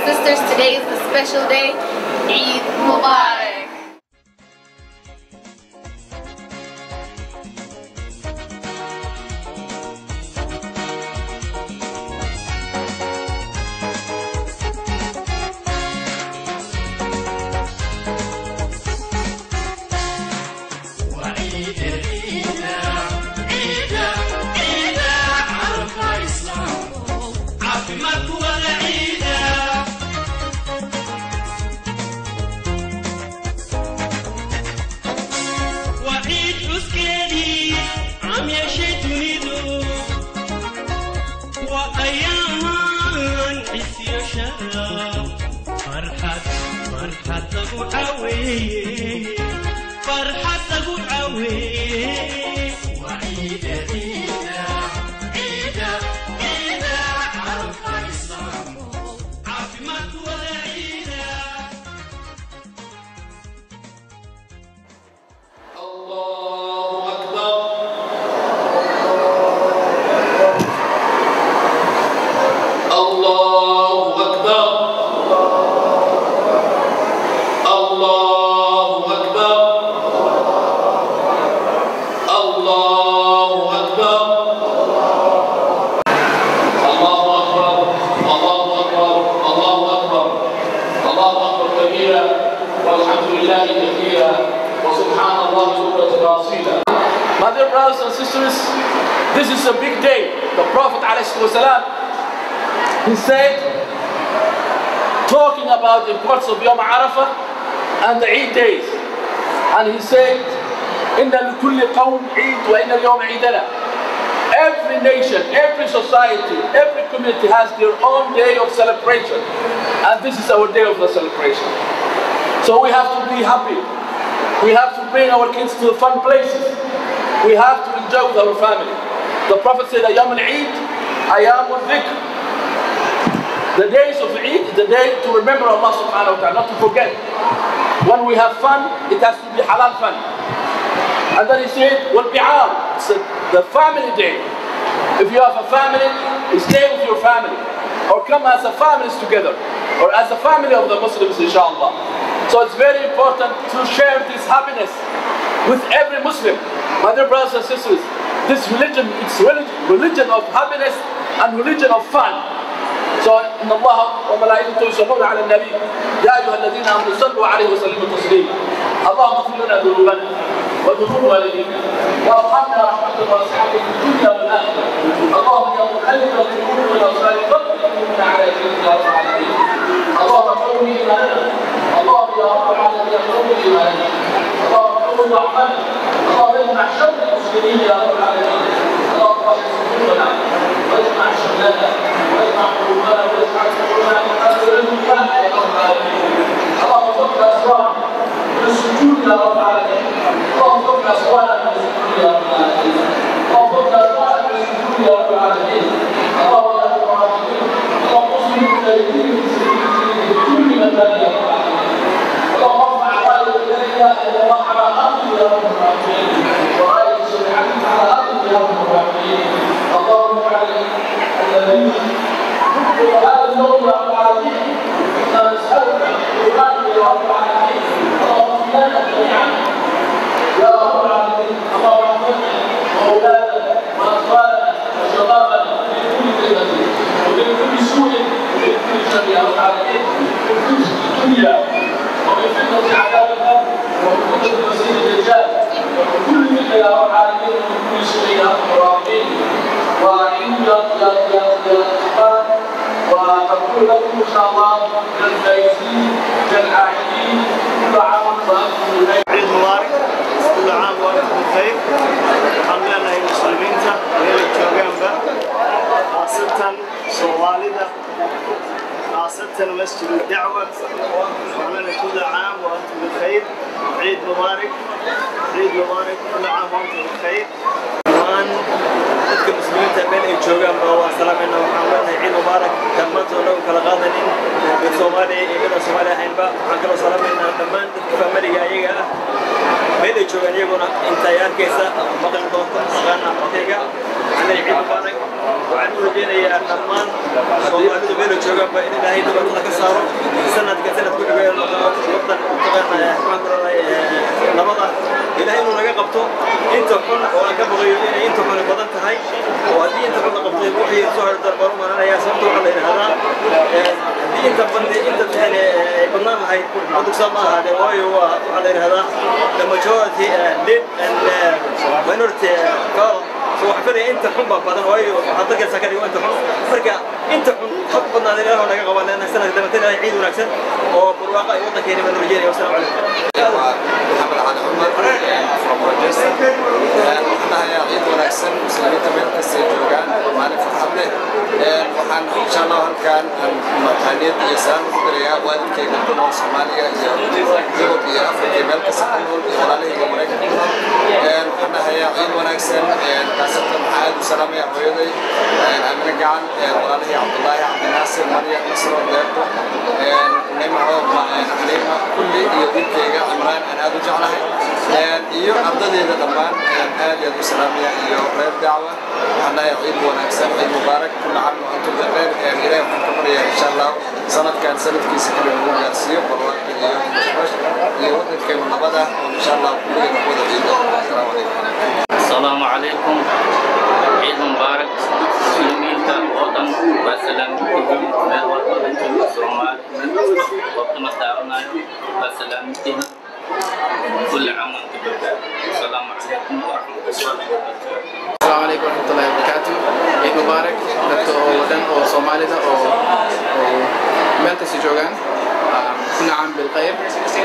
sisters, today is a special day. Eid Mubarak. My dear brothers and sisters, this is a big day. The Prophet ﷺ, he said, talking about the importance of Yom Arafah and the Eid days. And he said, إن لكل قوم عيد وإن اليوم عيدنا. Every nation, every society, every community has their own day of celebration. And this is our day of the celebration. So we have to be happy. We have to bring our kids to fun places. We have to enjoy with our family. The Prophet said, Ayam al-Eid, Ayam al-Dhikr. The days of Eid, the day to remember Allah subhanahu wa ta'ala, not to forget. When we have fun, it has to be halal fun. And then he said, Wal-Bi'ar, it's the family day. If you have a family, stay with your family. Or come as a families together. Or as a family of the Muslims, inshallah. So it's very important to share this happiness with every Muslim. My dear brothers and sisters, this religion, it's religion, religion of happiness and religion of fun. So إن الله وملائكته يصلون على النبي يا أيها الذين آمنوا صلوا عليه وسلموا تسليما اللهم اغفر لنا ذنوبنا وذنوب والدينا وارحمنا رحمة واسعة في الدنيا والآخرة اللهم يا مقلب القلوب والأبصار ثبت قلوبنا على دينك يا رب العالمين اللهم قوي إيماننا اللهم يا رب العالمين قوي إيماننا اللهم قوي ضعفنا اللهم اجمع شر المسلمين يا رب العالمين اللهم احفظ صدورنا واجمع شملنا واجمع قلوبنا واجعل قلوبنا مقابل المكان يا رب العالمين اللهم فك اسرارنا من السجود يا رب العالمين اللهم فك اسرارنا من السجود يا رب العالمين اللهم فك اسرارنا من السجود يا رب العالمين اللهم يا رب العالمين اللهم اصلح المجاهدين في كل مكان يا رب العالمين اللهم ارفع رايه اليك الى الله على ارض يا رب العالمين ورايه سبحانك على ارض يا رب العالمين اللهم اجعل الذين ذكروا هذا اليوم يا رب العالمين انا نسالك القران يا رب العالمين اللهم اغفر لنا جميعا يا رب العالمين اللهم احفظنا واولادنا واطفالنا وشبابنا من كل فتنه ومن كل سوء ومن كل شر يا رب العالمين من كل الدنيا ومن فتنه عذاب القبر ومن فتنه المسيح الدجال ومن كل فتنه يا رب العالمين ومن كل سوء يا رب الراحمين وعند يا يا يا يا اخوان ونقول لكم ان شاء الله للفائزين كالعائدين كل عام وانتم بخير عيد مبارك كل عام وانتم بخير waxaan leenahay muslimiinta meelay joogaanba khaasatan soomaalida khaasatan masjidu dacwa waxaan leenahay كل عام وانتم بخير عيد مبارك عيد مبارك كل عام وانتم بخير dhammaan dadka muslimiinta meel ay joogaanba waa salaamayna waxaan leenahay ciid mubaarak dhammaantood nagu kala qaadanin soomaaliya iyo midaan soomaali ahaynba waxaan kaloo salaamaynaa dhammaan dadka faamiliga ayaga ah meel ay joogaan iyaguna intay arkaysa maqli doonto aqaana codkayga waxaan leeyahay ciid mubaarak waxaan u rajaynayaa dhammaan soomaalidu meel ay joogaanba in ilaahay dhibaatada ka saaro sanadka sanad ku dhaweeyo wadan taqaana waxaan ku leedahay nabada ilaahay inuu naga qabto inta xun oo aan ka baqayo inay inta xun badan tahay oo haddii inta xun la qabtay wixii soo harta baan u maranaya sababta waxaa la yidhahdaa haddii inta bandi inta yani ay badnaan lahayd cudursaa ma ahaadee waayo waa waxaa la yidhahdaa the majority lead and minority call so waxaa filaya inta xun baa badan waayo waxaad dalkaysaa ka dhigo inta xun marka inta xun hab badnaada ilaah naga qabaa leenahay sanadka dambe ilaahay ciid wanaagsan oo barwaaqa ay waddankeena baan rajeynaya wasalaamu calaykum محمد علي عمر from Rochester waxaan ahayaa ciid wanaagsan muslimiinta meel kasta ay joogaan oo maalin farxad leh waxaan insha allah halkaan mataaniyad iyo salaam ugu dirayaa waalidkayga ku nool soomaaliya iyo yurub iyo afrika iyo meel kasta ku nool iyo walaalahayga maraykanka ku nool waxaan ahayaa ciid wanaagsan kaasatan waxaan aad u salaamayaa hooyaday amine gacan walaalahii cabdullaahi cabdinaasir maryam nasro deerto nimco xaliima kulli iyo wiilkayga cimraan aan aad u jeclahay iyo ardadeyda dhammaan aad iyo aad u salaamaya iyo reer dacwa waxaan leeyahay ciid wanaagsan ciid mubaarak kulla caam wa antum bikheer ilaahay waxaan ka baryayaa insha allah sanadkan sanadkiisa kale lagu gaarsiiyo barwaaqo iyo bashbash iyo waddankeenu nabada oo insha allah kulligeena ku wada ciido asalaamu calaykum السلام عليكم عيد مبارك مسلمين وطن وسلام من وطن الصومال وقت ما تعاونا وسلام كل عام وانتم بخير السلام عليكم ورحمة الله وبركاته السلام عليكم ورحمة الله وبركاته عيد مبارك dadka oo wadan oo Soomaalida oo oo meel kasta joogaan kuna caam bil khayr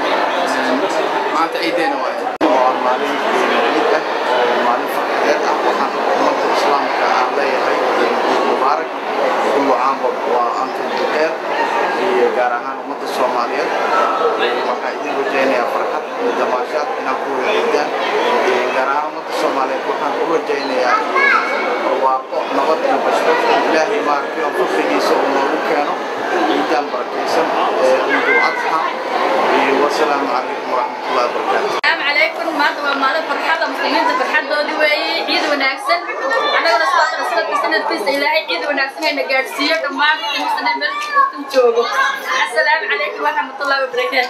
maanta ciideena waaye waa maalin ciid ah oo maalin farxadeed ah waxaan ummadda islaamka aan leeyahay ciid mubaarak kullu caam waa antum bikheer iyo gaar ahaan ummadda soomaaliyeed waxaa idin rajaynayaa farxad iyo damaashaad inaan ku wadaagdaan gaar ahaan ummadda soomaaliyeed waxaan u rajaynayaa barwaaqo nabad iyo bashbash ilaahay maaragtay oo fadligiisa uu noogu keeno ciidaan barakaysan ee ciidul adxa iyo wasalaamu calaykum waraxmatullahi wabarakaatu السلام عليكم maanta waa maalin farxada muslimiinta farxadoodii weeye ciid wanaagsan annagana sidoo kale sanadka sanadkiisa ilaahay ciid wanaagsan hayna gaadhsiiyo dhammaan muslim meel kasta joogo assalaamu calaykum waraxmatullahi wabarakaatu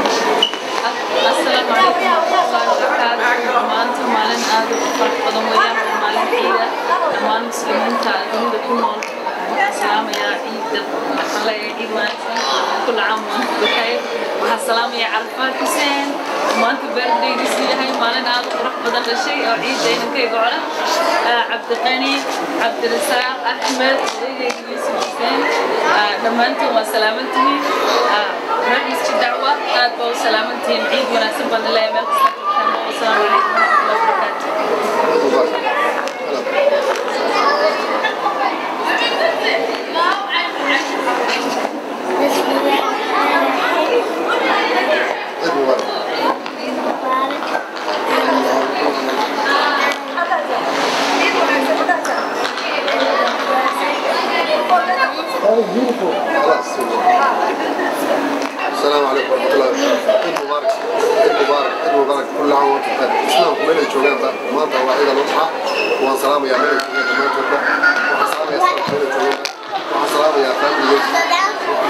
السلام عليكم ورحمة الله وبركاته maanta maalin aad u farx badan weeyaan waa maalin ciida dhammaan muslimiinta dunida ku nool waxaan salaamayaa ciida waxaan leeyahay ciid wanaagsan كل عام وانتم بخير waxaan salaamayaa carafaad xuseen maanta birthdaygiisu yahay maalin aad u qurux badan dhashay oo ciidda inankayga cole cabdiqani cabdirasaaq axmed odaygeega yuusuf xuseen dhammaantiin waa salaamantihiin reer masjid dacwa aad baa u salaamantihiin ciid wanaagsan baan leeyahay meel kasta joogtaan wasalaamu calaykum waraxmatullahi wabarakaatu ciid mubaarak السلام عليكم ورحمة الله وبركاته عيد مبارك عيد مبارك عيد مبارك كل عام وانتم بخير اسلام ميل جوجان با maanta waa ciid al-adxa waan salaamayaa meel joogaan dhammaantoodba waxaan salaamayaa sanad meel joogaan waxaan salaamayaa faamiliyeyda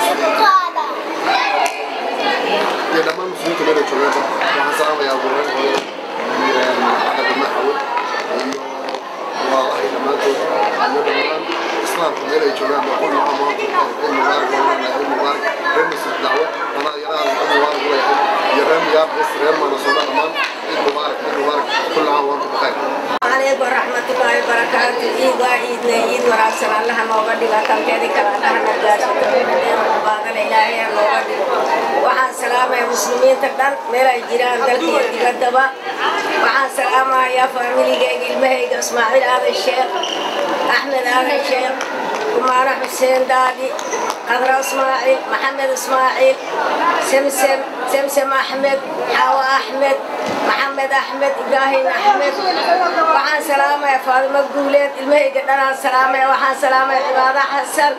iyo dhammaan muslimiinta meel joogaanba waxaan salaamayaa gureen hooye xagga dhamma xawe iyo walaalahay dhammaantood iyo dhammaan islaamka meel ay joogaan ba kullu caam waantum bikheer ciid mubaarak waan leenahay ciid mubaarak reer masjid dacwo anaa yaraha ciid mubaarak leeyahay iyo reer miyaar bes reer maanasoona dhammaan ciid mubaarak ciid mubaarak kullu caam waantum bikheer عليكم ورحمة الله وبركاته إيد وعيد نيد وراسل الله نوغا ديغا تنكيدي كلا الله نجاشي بعد الإلهي نوغا ديغا وحان سلامة يا مسلمين تقدر ميلا جيران دلتي ديغا دبا وحان سلامة يا فاميلي جيغ المهيد اسماعيل هذا الشيخ أحمد هذا الشيخ كمارة حسين دادي قدر اسماعيل محمد اسماعيل سمسم سمسم احمد حوا احمد محمد احمد ابراهيم احمد وحان سلامه يا فاطمه قوليت المهيقة دنا سلامه وحان سلامه عبادة حسن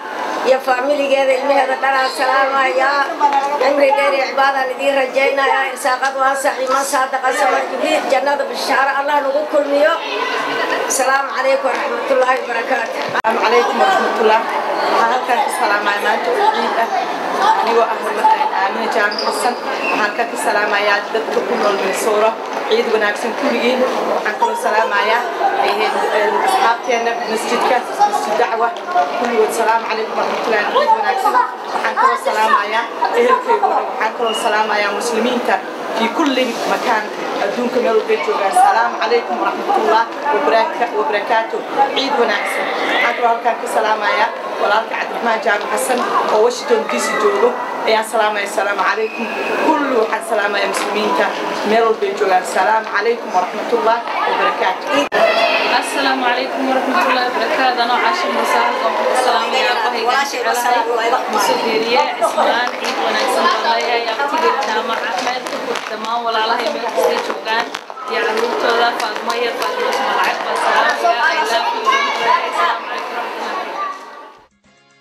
iyo faamiligeeda ilmaheeda dhanaan salaamayaa cimri dheer iyo cibaadaan idiin rajaynayaa irsaaqad waasac iman saadaqa saman jibriil jannada bishaaro allah nagu kulmiyo asalaamu calaykum waraxmatullaahi wabarakaatu السلام عليكم ورحمة الله waxaan halkaan ka salaamayaa maanta oo ciid ah anigoo ah aamina jaamac xasan waxaan halkaan ka salaamayaa dadka ku nool minnesota ciid wanaagsan kulligiin waxaan kaloo salaamayaa asxaabteena masjidka masjid dacwa kulligood salaamu calaykum waraxmatullahi ciid wanaagsan waxaan kaloo salaamayaa ehelkayga waxaan kaloo salaamayaa muslimiinta في كل مكان أدونك ميل بيت جوجان السلام عليكم ورحمة الله وبركاته عيد ونعسى أكبر هالكان كسلام يا ولالك عبد الرحمن جامع حسن وواشنطن دي سي جوجو يا سلام يا السلام عليكم كل واحد سلام يا مسلمين ميل بيت جوجان السلام عليكم ورحمة الله وبركاته السلام عليكم ورحمة الله وبركاته أنا عاشر مساء السلام يا أبوي مسؤولية اسمان عيد ونكسن الله يا أختي جامع أحمد دمان ولا الله يميل كستي شوغان يا عروض تودا فاطمة يا فاطمة اسم العقبة سلام يا I love you السلام عليكم ورحمة الله وبركاته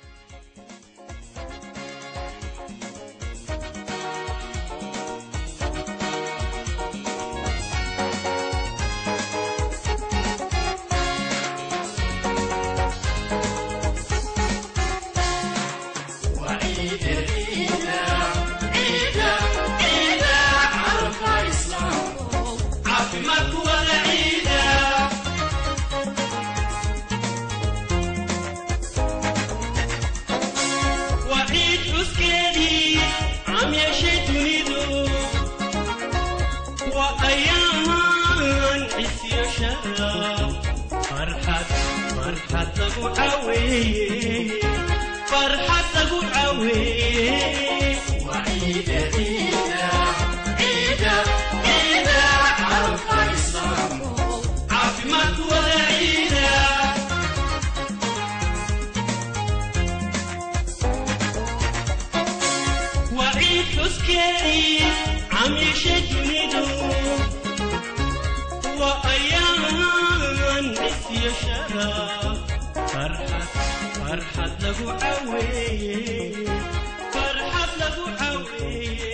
فرحة أبو عوي وعيد عيدا عيدا عيدا عرف الإسلام عافمك ولا عيدا وعيد حسكري عم يشجني وأيام نسي شراب فرحة فرحة له عوي فرحة له عوي